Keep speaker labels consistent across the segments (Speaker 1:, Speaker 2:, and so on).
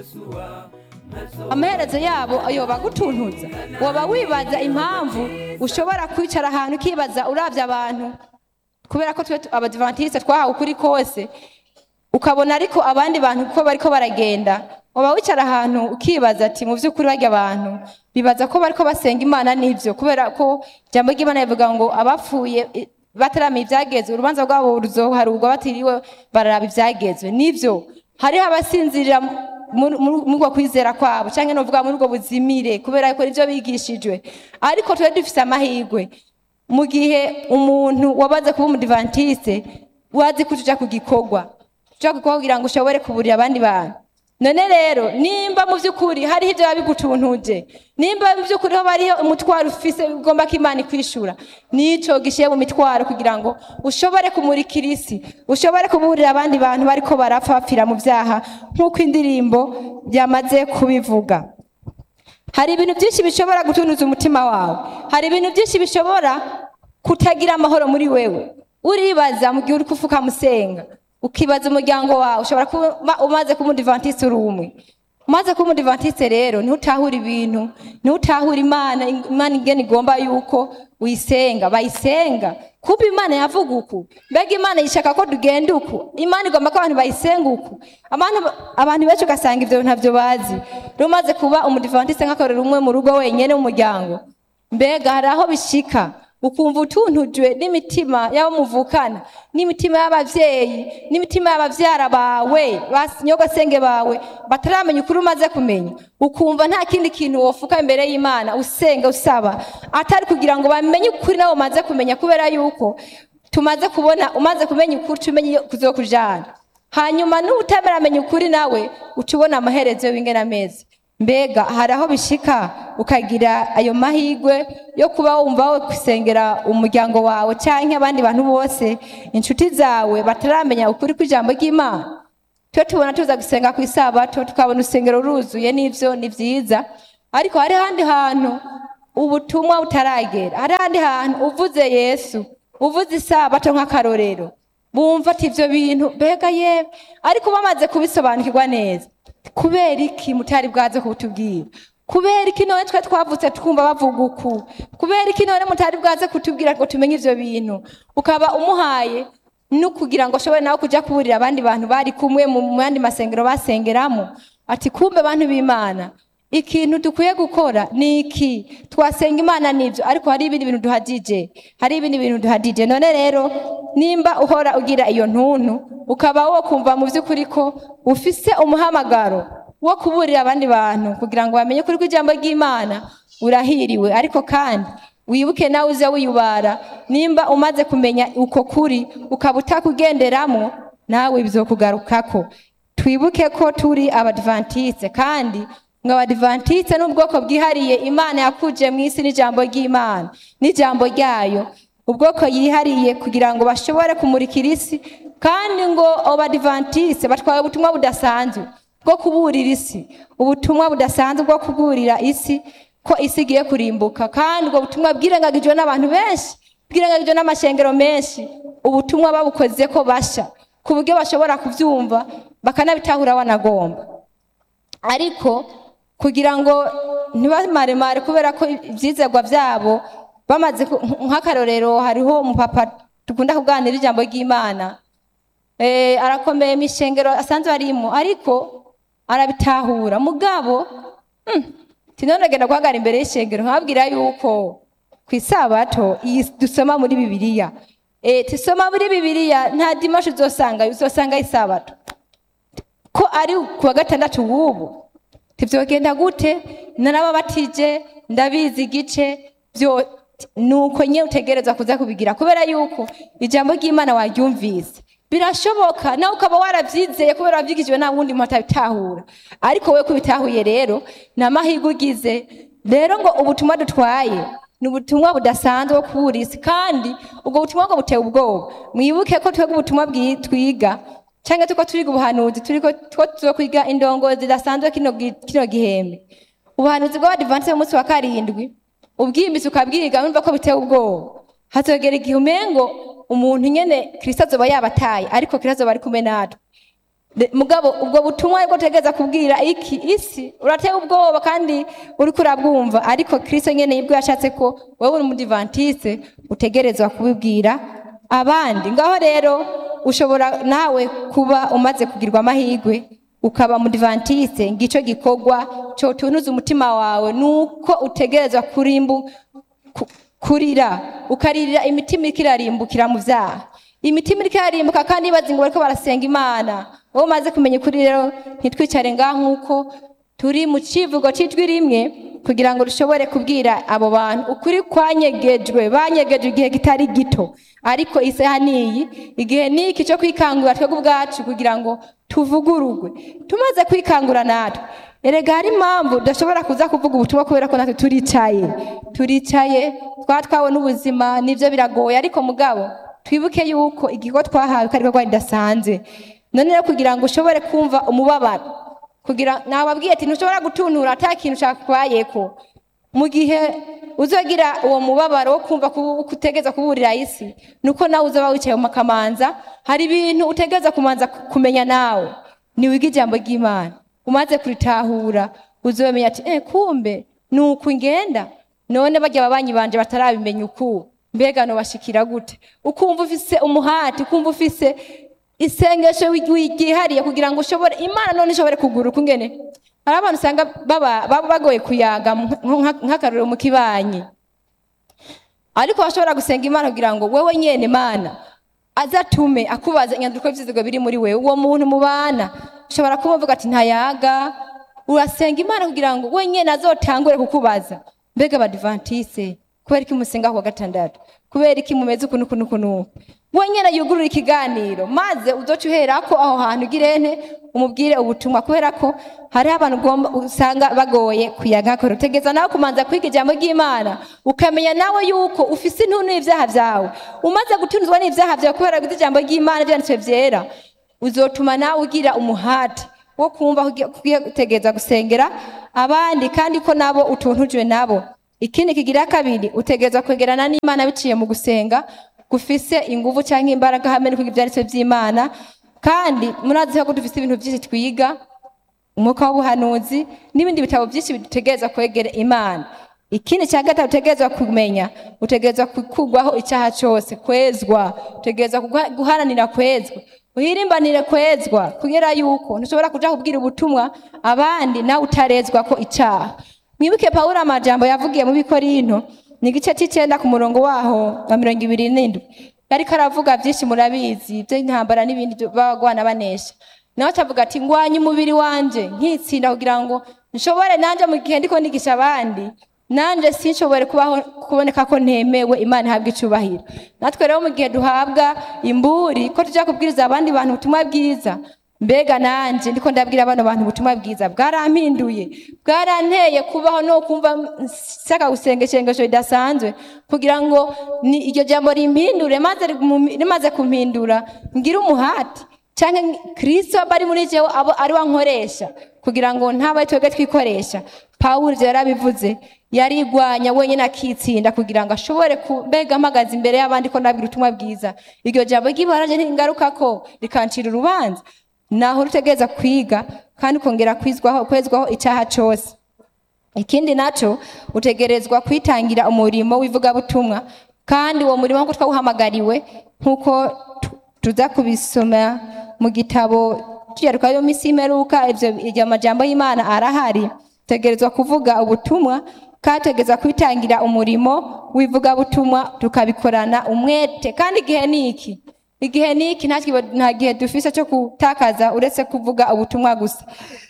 Speaker 1: amaherezo yabo yoba agutuntuza waba wibaza impamvu ushobora kwicara ahantu ukibaza urabye abantu kubera ko twe abadivantisite twahawe ukuri kose ukabona ariko abandi bantu ko bariko baragenda waba wicara ahantu ukibaza ati mu by'ukuri barya abantu bibaza ko bariko basenga imana n'ibyo kubera ko ijambo ry'imana rivuga ngo abapfuye eh, bataramenya ibyagezwe urubanza rwabo ruzoharurwa batiriwe bararaba ibyagezwe nibyo hariho abasinzirira muri muri- muri ubwo kwizera kwabo cyangwa novuga muri ubwo buzimire kubera ko nibyo bigishijwe ariko twe dufise amahirwe mu gihe umuntu wabaze kuba umudivantiste wazi ko tuja ku gikorwa tuja ku gikorwa kugira ngo ushobore kuburira abandi bantu none rero nimba mu by'ukuri hariho ibyo biba bigutuntuje nimba mu by'ukuri ho hariho umutwaro ufise ugomba ko imana ikwishura nico gishiye mu mitwaro kugira ngo ushobore kumurikira isi ushobore kuburira abandi bantu bariko barapfa bapfira mu byaha nk'uko indirimbo byamaze kubivuga hari ibintu byinshi bishobora gutunuza umutima wawe hari ibintu byinshi bishobora kutagira amahoro muri wewe uribaza mu gihe uri kufuka musenga ukibaza umuryango wawe ushobora kuba umaze kuba umudivantiste uri umwe umaze kuba umudivantiste rero niho utahura ibintu niho utahura imana imana ingene igomba yuko uyisenga bayisenga kuba imana yavuga uku mbega imana yishaka ko tugenda uku imana igomba ko abantu bayisenga uku abantu abantu benshi ugasanga ibyo ntabyo bazi rero umaze kuba umudivantiste nk'akarero umwe mu rugo wenyine mu muryango mbega hari aho bishika ukumva utuntujwe n'imitima y'abo muvukana n'imitima y'abavyeyi n'imitima y'abavyara bawe banyogosenge bawe bataramenya ukuri umaze kumenya ukumva nta kindi kintu wofuka imbere y'imana usenga usaba atari kugira ngo bamenye ukuri nabo umaze kumenya kubera yuko tumaze kubona umaze kumenya ukuri tumenye iyo kuzokujana hanyuma n'ubutemera amenya ukuri nawe uca ubona amaherezo y'ingena amezi mbega hari aho bishika ukagira ayo mahirwe yo kuba wumva wo gusengera umuryango wawe cyangwa abandi bantu bose inshuti zawe bataramenya ukuri kw'ijambo ry'imana twe tubona tuza gusenga ku isabato tukabona urusengero ruzuye n'ibyo ni byiza ariko hari ahandi hantu ubutumwa butaragera hari ahandi hantu uvuze yesu uvuze isabato nk'akarorero bumva ati ibyo bintu mbega yewe ariko bamaze kubisobanukirwa neza kubera iki mutari bwaze kutubwira kubera iki none twe twavutse twumva bavuga uku kubera iki none mutari bwaze kutubwira ngo tumenye ivyo bintu ukaba umuhaye no kugira ngo ashobore nawe kuja kuburira abandi bantu bari kumwe mu yandi masengero basengeramo ati kumbe bantu b'imana ikintu dukwiye gukora ni iki twasenga imana nibyo ariko hari ibindi bintu duhagije hari ibindi bintu duhagije none rero nimba uhora ugira iyo ntuntu ukaba wo kumva mu by'ukuri ko ufise umuhamagaro wo kuburira abandi bantu kugira ngo bamenye kuri kw'ijambo ry'imana urahiriwe ariko kandi wibuke nawe uze wiyubara nimba umaze kumenya uko kuri ukaba utakugenderamo nawe bizokugarukako twibuke ko turi abadivantiste kandi ngo abadivantiste ni ubwoko bwihariye imana yakuje mu isi n'ijambo ry'imana n'ijambo ryayo ubwoko yihariye kugira ngo bashobore kumurikira isi kandi ngo abadivantiste batwaye ubutumwa budasanzwe bwo kuburira isi ubutumwa budasanzwe bwo kuburira isi ko isi igiye kurimbuka kandi ubwo butumwa bwirengagijwe n'abantu benshi bwirengagijwe n'amashengero menshi ubutumwa babukoze ko basha ku buryo bashobora kubyumva bakanabitahura banagomba ariko kugira ngo ntibamaremare kubera ko ibyizerwa byabo bamaze nk'akarorero hariho umupapa dukunda kuganira ijambo ry'imana arakomeye mu ishengero asanzwe arimo ariko arabitahura mugabo tinonagenda guhagarara imbere y'ishengero nkababwira yuko ku isabato iyi dusoma muri bibiliya tusoma muri bibiliya nta dimashi uzosanga uzosanga isabato ko ari ku wa gatandatu w'ubu tibyogenda gute narababatije ndabizi igice byo nuko nyine utegereza kuza kubigira kubera yuko ijambo ry'imana waryumvise birashoboka nawe ukaba warabyizeye kubera wabyigijwe nta wundi muntu atabitahura ariko we kubitahuye rero ni amahirwe ugize rero ngo ubutumwa dutwaye ni ubutumwa budasanzwe bwo kubura isi kandi ubwo butumwa ngo buteye ubwoba mwibuke ko twebwe ubutumwa twiga cyangwa tuko turiga ubuhanuzi turi ko tuzo kwiga indongozi zidasanzwe kino gihembwe ubuhanuzi bw'abadivansi b'umunsi wa karindwi ubwimbitse ukabwiga wumva ko biteye ubwoba hazogera igihe umengo umuntu nyene kristo azoba yabataye ariko kristo azoba ari kumwe natwe De- mugabo ubwo butumwa bwo utegereza kubwira iki isi urateye ubwoba kandi uriko urabwumva ariko kristo nyene yibwo yashatse ko wowe uri umudivantiste utegerezwa kubibwira abandi ngaho rero ushobora nawe kuba umaze kugirwa amahirwe ukaba mudivantiste ngico gikorwa cotunuza umutima wawe nuko utegerezwa kurimbu ku- kurira ukaririra imitima iriko irarimbukira mu vyaha imitima iriko irarimbuka kandi ibaza ngo bariko barasenga imana wowe umaze kumenya ukuri rero ntitwicare ngaho nk'uko turi mu civugo c'ijwi rimwe kugira ngo dushobore kubwira abo bantu ukuri kwanyegejwe banyegejwe igihe kitari gito ariko isaha niyi igihe niki cyo kwikangura twebwe ubwacu kugira ngo tuvugurugwe tumaze kwikangura natwe erega hari impamvu udashobora kuza kuvuga ubutumwa kubera ko natwe turicaye turicaye twatwawe n'ubuzima nibyo biragoye ariko mugabo twibuke yuko igikorwa twahawe ko ariko ridasanzwe none rero kugira ngo ushobore kumva umubabaro kugira nababwiye ati ntushobora gutuntura ata kintu cyakubayeko mu gihe uzogira uwo mubabaro wo kumva ko utegeza kuburira isi nuko nawe uzaba wicaye mu makamanza hari ibintu utegeza kumanza kumenya nawe niwiga ijambo ry'imana umaze kuritahura uzomenya ati eh kumbe nuko ngenda none barya ababanyi banje batarabimenya uku mbega no bashikira gute ukumva ufise umuhati ukumva ufise isengesho wigihariye kugira ngo ushobore imana none ishobore kuguruka ungene hari abantu usanga baba baba bagoye kuyaga nka- nk'akarorero mu kibanyi ariko bashobora gusenga imana kugira ngo wewe nyene mana azatume akubaza inyandiko y'ivyizigo biri muri wewe uwo muntu mubana ushobora kumuvuga ati ntayaga urasenga imana kugira ngo we nyene azotangure kukubaza mbega abadivantise kubera iki musenga kuwa gatandatu kubera iki mumeze uku nuku nuku nuku we nyene yugurura ikiganiro maze uzoca uherako aho hantu ugirente umubwire ubutumwa kubera ko hariho abantu ugomba usanga bagoye kuyaga kore utegeza nawe kumanza kwiga ijambo ry'imana ukamenya nawe yuko ufise intuntu y'ivyaha vyawe umaze gutunzwa n'ivyaha vyawe kubera guta ijambo ry'imana vyanditswe vyera uzotuma nawe ugira umuhati wo kumva kugiye gutegeza gusengera abandi kandi ko nabo utuntujwe nabo ikindi kigira kabiri utegeza kwegerana n'imana biciye mu gusenga gufise inguvu cyangwa imbaraga hamwe no kwiga ivyanditswe vy'imana kandi murazi ko dufise ibintu vyinshi twiga umwuka w'ubuhanuzi n'ibindi bitabo byinshi bidutegereza kwegera imana ikindi cya gatatu utegerezwa kumenya utegerezwa kugwaho icyaha cyose kwezwa utegerezwa guha- guharanira kwezwa uhirimbanire kwezwa kugira yuko ntushobora kuja kubwira ubutumwa abandi nawe utarezwa ko icyaha mwibuke pawulo amajambo yavugiye mu bikorinto ni igice cy'icenda ku murongo waho wa mirongo ibiri n'indwi yariko aravuga byinshi murabizi by'intambara n'ibindi babagwana banesha nawe acavuga ati ngwanye umubiri wanje nkitsinda kugira ngo nshobore nanje mu gihe ndiko ndigisha abandi nanje sinshobore kubaho kuboneka ko ntemewe imana ihabwa icubahiro natwe rero mu gihe duhabwa imburi ko tuja kubwiriza abandi bantu ubutumwa bwiza mbega nanje ndiko ndabwira bano bantu ubutumwa bwiza bwarampinduye bwaranteye kubaho no kumva nsaka gusengeshengesho ridasanzwe kugira ngo ni iryo jambo rimpindure maze rimu- rimaze kumpindura ngire umuhati canke kristo aba ari muri jewe abo ari we ankoresha kugira ngo ntabe twebwe twikoresha pawulo ivyo yarabivuze yarigwanya wenyine akitsinda kugira ngo ashobore kubega mpagaze imbere y'abandi ko ndabwira ubutumwa bwiza iryo jambo ry'ibaraje ntingaruka ko rikancira urubanza naho rutegereza kwiga kandi ukongera kwizwaho kwezwaho icyaha cyose ikindi naco utegerezwa kwitangira umurimo w'ivugabutumwa kandi uwo murimo nk'uko twawuhamagariwe nk'uko tu- tuza kubisoma mu gitabo tuyaruka yo misi imeruka ivyo iryo majambo y'imana arahari tegerezwa kuvuga ubutumwa kandi tutegerezwa kwitangira umurimo w'ivugabutumwa tukabikorana umwete kandi igihe ni iki igihe ni iki nta kiba- nta gihe dufise cyo gutakaza uretse kuvuga ubutumwa gusa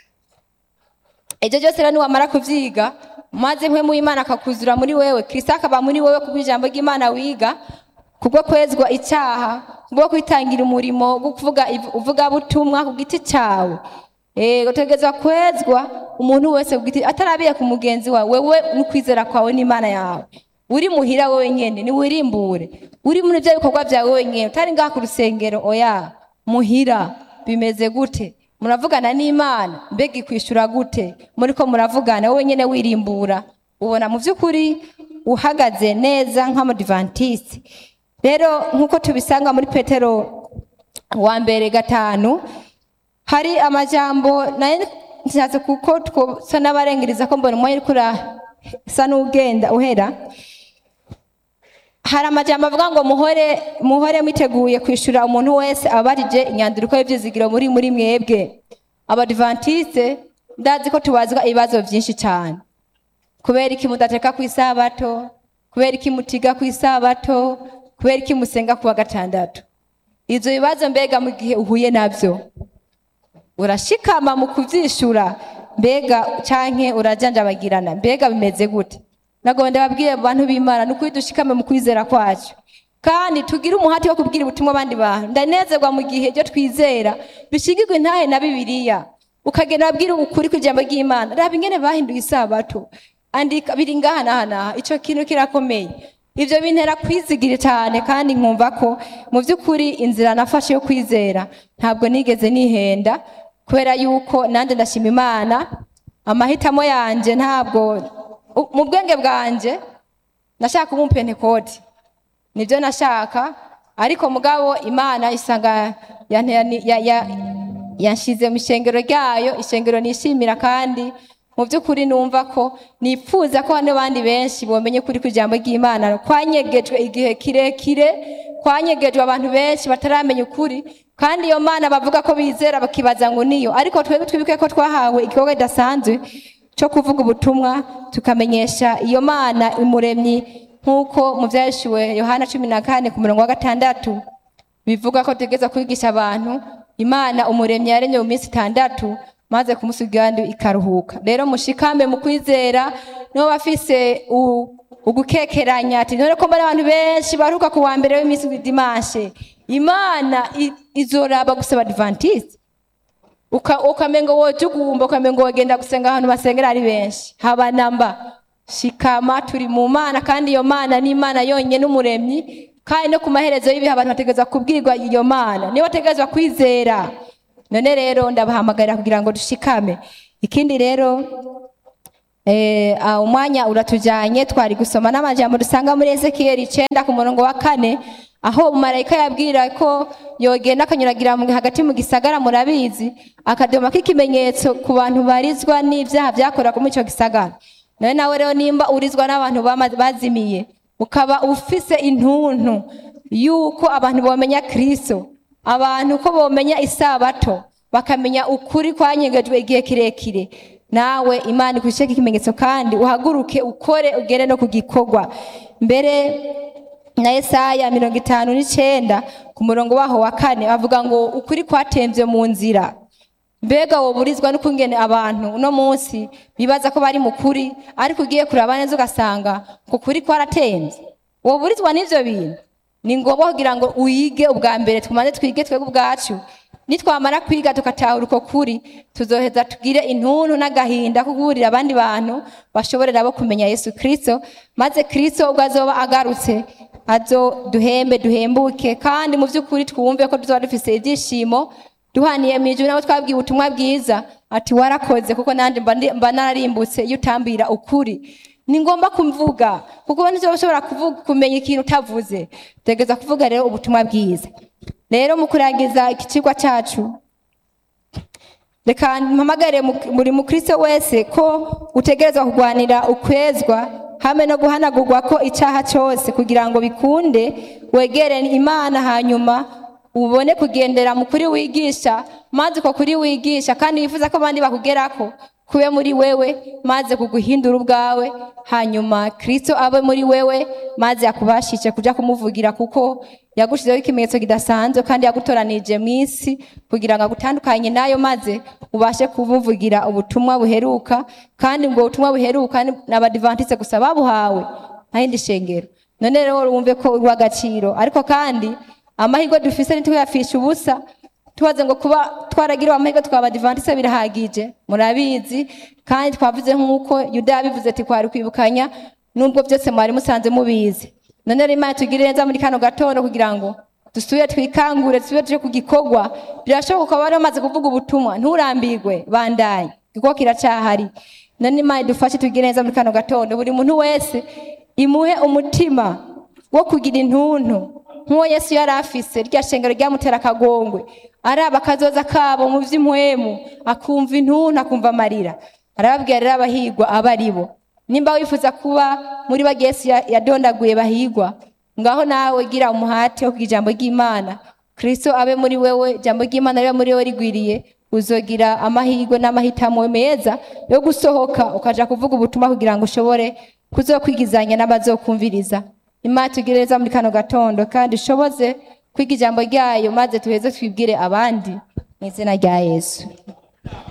Speaker 1: ibyo byose rero niwamara kuvyiga maze mwe mu imana akakuzura muri wewe kristo akaba muri wewe kubwo ijambo ry'imana wiga kubwo kwezwa icyaha kubwo kwitangira umurimo wo kuvuga iv- uvugabutumwa ku giti cyawe Eh, utegerezwa kwezwa umuntu wese ku giti atarabiye ku mugenzi wawe wewe n'ukwizera kwawe n'imana yawe uri muhira wewe nyene ni wirimbure uri muri byo bikorwa byawe wenyine utari ngaha ku rusengero oya muhira bimeze gute muravugana n'imana mbega ikwishura gute muriko muravugana wowe nyene wirimbura ubona mu by'ukuri uhagaze neza nk'amadivantisi rero nk'uko tubisanga muri petero wa mbere gatanu hari amajambo nayo nshatse kuko twosa n'abarengeriza ko mbona umwanya uriko urasa n'ugenda uhera hari amajambo avuga ngo muhore muhore mwiteguye kwishura umuntu wese abarije inyandiko y'ivyizigiro muri muri mwebwe abadivantiste ndazi ko tubazwa ibibazo vyinshi cyane kubera iki mudateka ku isabato kubera iki mutiga ku isabato kubera iki musenga ku wa gatandatu ivyo bibazo mbega mu gihe uhuye navyo urashikama mu kuvyishura mbega canke urajanjabagirana mbega bimeze gute nagomba ndababwire bantu b'imana ni ukuri dushikame mu kwizera kwacu kandi tugire umuhati wo kubwira ubutumwa abandi bantu ndanezerwa mu gihe ibyo twizera bishigirwa intahe na bibiliya ukagenda wabwira ukuri kw'ijambo ry'imana raba ingene bahinduye isabato andika biri ngaha n'aha n'aha ico kintu kirakomeye ivyo bintera kwizigira cyane kandi nkumva ko mu by'ukuri inzira nafashe yo kwizera ntabwo nigeze nihenda kubera yuko nanjye ndashima imana amahitamo yanje ntabwo u- mu bwenge bwanje nashaka kuba umupentekoti nibyo nashaka ariko mugabo imana isanga yantera- ya- ya- yanshize mu ishengero ryayo ishengero nishimira kandi mu by'ukuri numva ko nipfuza ko n'abandi benshi bomenye kuri ku ijambo ry'imana kwanyegejwe igihe kirekire kwanyegejwe abantu benshi bataramenya ukuri kandi iyo mana bavuga ko bizera bakibaza ngo niyo ariko twebwe twibuke ko twahawe igikorwa kidasanzwe cyo kuvuga ubutumwa tukamenyesha iyo mana umuremyi nk'uko mu byashyuwe yohana cumi na kane ku murongo wa gatandatu bivuga ko tugeza kwigisha abantu imana umuremyi yaremye mu minsi itandatu maze ku munsi w'igihande ikaruhuka rero mushikame mu kwizera nibo bafise u- ugukekeranya ati none ko mbona abantu benshi baruhuka ku wa mbere w'iminsi w'idimashe imana i- izoraba gusaba adventiste uka ukamenga woje ugumba ukamenga wogenda gusenga ahantu basengera ari benshi haba namba shikama turi mu mana kandi iyo mana ni imana yonyine umuremyi kandi no ku maherezo y'ibihe abantu bategerezwa kubwirwa iyo mana niyo bategerezwa kwizera none rero ndabahamagarira kugira ngo dushikame ikindi rero Eh, ah, umwanya uratujanye twari gusoma n'amajambo dusanga muri Ezekiel icenda ku murongo wa kane aho marayika yabwira ko yogenda akanyuragira mu- hagati mu gisagara murabizi akadoma k'ikimenyetso ku bantu barizwa n'ivyaha vyakorwa muri ico gisagara nawe nawe rero nimba urizwa n'abantu bama- bazimiye ukaba ufise intuntu yuko abantu bomenya kristo abantu ko bomenya isabato bakamenya ukuri kwanyegejwe igihe kirekire nawe imana ikusheke ikimenyetso kandi uhaguruke ukore ugere no ku gikorwa mbere na Yesaya mirongo itanu n'icenda ku murongo waho wa kane bavuga ngo ukuri kwatemvye mu nzira mbega woburizwa n'ukungene abantu uno munsi bibaza ko bari mu kuri ariko ugiye kuraba neza ugasanga ku kuri kwaratemvye woburizwa n'ivyo bintu ni ngombwa kugira ngo uyige ubwa mbere tumaze twige twebwe ubwacu nitwamara kwiga tugatahura uko kuri tuzoheza tugire intuntu n'agahinda ko guhurira abandi bantu bashobore nabo kumenya yesu kristo maze kristo ubwo azoba agarutse azo duhembe duhembuke kandi mu by'ukuri twumve ko tuzoba dufise ibyishimo duhaniye mu ijuru nabo twabwiye ubutumwa bwiza ati warakoze kuko nanjye mba ndi- mba nararimbutse iyo utambira ukuri ni ngombwa kumvuga kuko ntizo ushobora kuvuga kumenya ikintu utavuze tegeza kuvuga rero ubutumwa bwiza rero mu kurangiza iki kigwa cyacu reka mpamagare mu- buri mukristo wese ko utegerezwa kurwanira ukwezwa hamwe no guhanagurwa ko icyaha cyose kugira ngo bikunde wegere imana hanyuma ubone kugendera mu kuri wigisha maze uko kuri wigisha kandi wifuza ko abandi bakugerako kube muri wewe maze kuguhindura ubwawe hanyuma kristo abe muri wewe maze akubashishe kuja kumuvugira kuko yagushizeho ikimenyetso kidasanzwe kandi yagutoranije mu isi kugira ngo agutandukanye nayo maze ubashe kumuvugira ubutumwa buheruka kandi ubwo butumwa buheruka ni abadivantiste gusa babuhawe nta yindi shengero none rero wumve ko uri uw'agaciro ariko kandi amahirwe dufise ntituyafishe ubusa tubaze ngo kuba twaragiriwe amahirwe twaba adivantiste birahagije murabizi kandi twavuze nk'uko yuda yabivuze ati kwari kwibukanya nubwo byose mwari musanze mubizi none rero imana tugire neza muri kano gatondo kugira ngo dusubire twikangure dusubire tuje ku gikorwa birashoboka ukaba wari wamaze kuvuga ubutumwa nturambirwe bandanye kuko kiracyahari none imana idufashe tugire neza muri kano gatondo buri muntu wese imuhe umutima wo kugira intuntu nk'uwo yesu yari afise rya shengero ryamutera akagongwe araba akazoza kabo mu vy'impwemu akumva intuntu akumva amarira arababwira rero abahigwa aba ari bo nimba wifuza kuba muri ba yesu ya- yadondaguye bahigwa ngaho nawe gira umuhate wo kugira ijambo ry'imana kristo abe muri wewe ijambo ry'imana ribe muri wewe rigwiriye uzogira amahirwe n'amahitamo meza yo gusohoka ukaja kuvuga ubutumwa kugira ngo ushobore kuzokwigizanya n'abazokumviriza imana tugireza muri kano gatondo kandi ushoboze kwiga ijambo ryayo maze tuheze twibwire abandi mu izina rya yesu